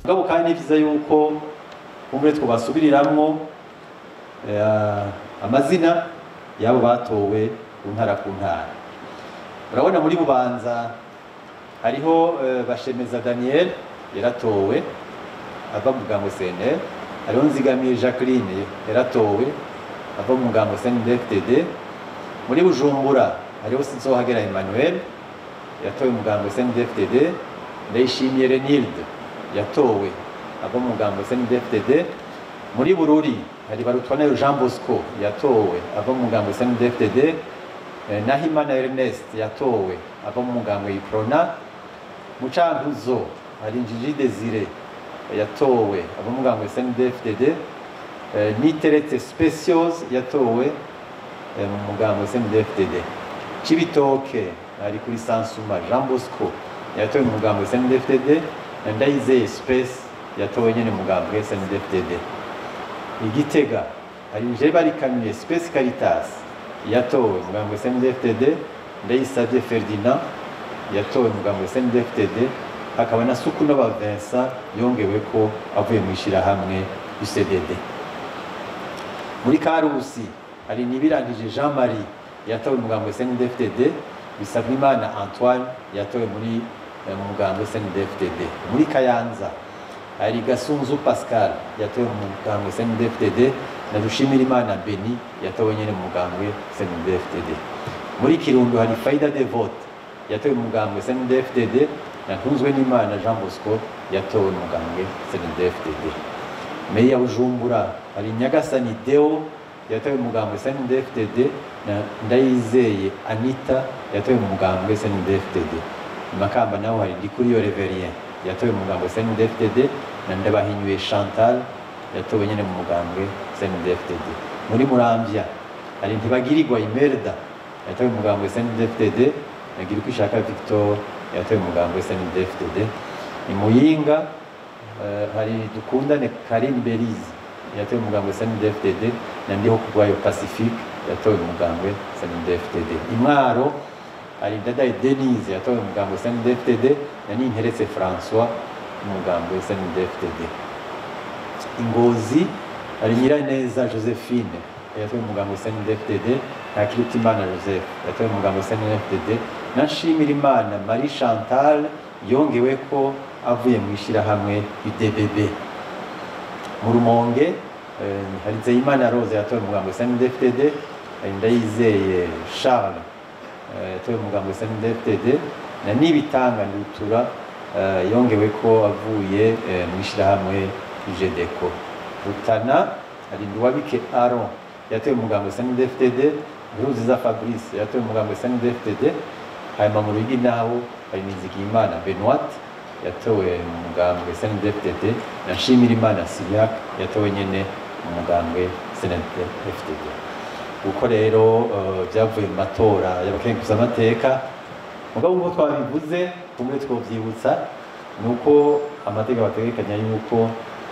mugabo kandi ni vyiza yuko kumbure twobasubiriramwo eh, amazina y'abo batowe ku ntara ku ntara urabona muri bubanza hariho eh, bashemeza daniel yaratowe ava mu mugambo cnl hariho nzigamiye jacqueline yaratowe ava mu mugambo cndfdd muri bujumbura hariho sinzohagera emmanuel yatowe mu mugambo cndfdd ndayishimiye renilde yatowe ava mu mugambo cndfdd muri bururi hari barutwanayo jean bosco yatowe ava mu mugambo cndfdd Eh, Nahimana Ernest yatowe ava mu mugambo y'iprona mu cankuzo hari Njiji Desire yatowe ava mu mugambo SNDFDD eh, Niteretse Specials yatowe eh, mu mugambo SNDFDD Cibitoke hari kuri Sansuma Jean Bosco yatowe mu mugambo SNDFDD na Ndayizeye Space yatowe nyene mu mugambo SNDFDD Igitega hari nje barikamiye Space Caritas yatowe mugambo SNDFTD Ndayisavye Ferdinand yatowe mugambo SNDFTD hakaba na Sukunova Vincent yongewe ko avuye mu ishirahamwe UCDD muri Karusi hari Nibirangije Jean Marie yatowe mugambo SNDFTD Bisabimana Antoine yatowe muri eh, mu mugambo SNDFTD muri Kayanza hari Gasunzu Pascal yatowe mu mugambo SNDFTD na Dushimirimana Beni yatowe nyene mu mugambwe SNDFTD muri Kirundo hari Faida Devote yatowe mu mugambwe SNDFTD na Ntunzwe n'Imana Jean Bosco yatowe mu mugambwe SNDFTD Meya Bujumbura hari Nyagasani Deo yatowe mu mugambwe SNDFTD na Ndayizeye Anita yatowe mu mugambwe SNDFTD Makamba naho hari Ndikuriyo Reverien yatowe mu mugambwe SNDFTD na Ndabahinyuye Chantal yatowe nyene mu mugambwe SNDFTD muri Muramvya hari Ntibagirirwa Imelda yatowe mu mugambwe SNDFTD na Girukishaka Victor yatowe mu mugambwe SNDFTD ni Muyinga eh, hari Dukundane Karim Belize yatowe mu mugambwe SNDFTD na Ndiho Kugwayo Pacifique yatowe mu mugambwe SNDFTD Imwaro hari Dadaye Denise yatowe mu mugambwe SNDFTD na Ninteretse François mu mugambwe SNDFTD Ingozi hari Nyiraneza Josephine yatowe mu mugambwe SNDFTD na Kirutimana Joseph yatowe mu mugambwe SNDFTD na Nshimirimana Marie Chantal yongewe ko avuye mu ishirahamwe UDBB mu Rumonge eh, hari Nzeyimana Rose yatowe mu mugambwe SNDFTD hari Ndayizeye Charles eh, yatowe mu mugambwe SNDFTD na Nibitanga Ndutura eh, yongewe ko avuye eh, mu ishirahamwe UGDECO Rutana hari Nduwabike Aaron yatowe mu mugambwe SNDFTD Nkurunziza Fabrice yatowe mu mugambwe SNDFTD hanyuma mu Ruyigi naho hari Nizigiyimana Benoit yatowe mu mugambwe SNDFTD na Nshimirimana Siriac yatowe nyene mu mugambwe SNDFTD uko rero eh, byavuye mu matora y'abakenguzamateka mugabo nk'uko twabivuze kumwe twovyibutsa ni uko amategeko ategekanya yuko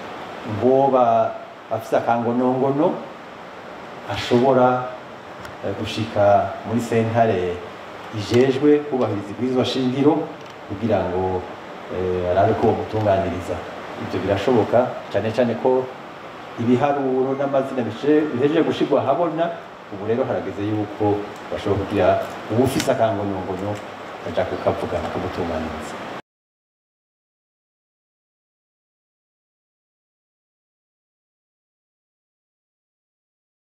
mboba afise akangonongono ashobora eh, gushika muri sentare ijejwe kubahiriza ibwirizwa shingiro kugira ngo eh, arabe ko bamutunganiriza ibyo birashoboka cyane cyane ko ibiharuro n'amazina bije- bihejeje gushirwa ahabona ubu rero harageze yuko bashobora kugira uwufise akangonongono aja kukavuga bakamutunganiriza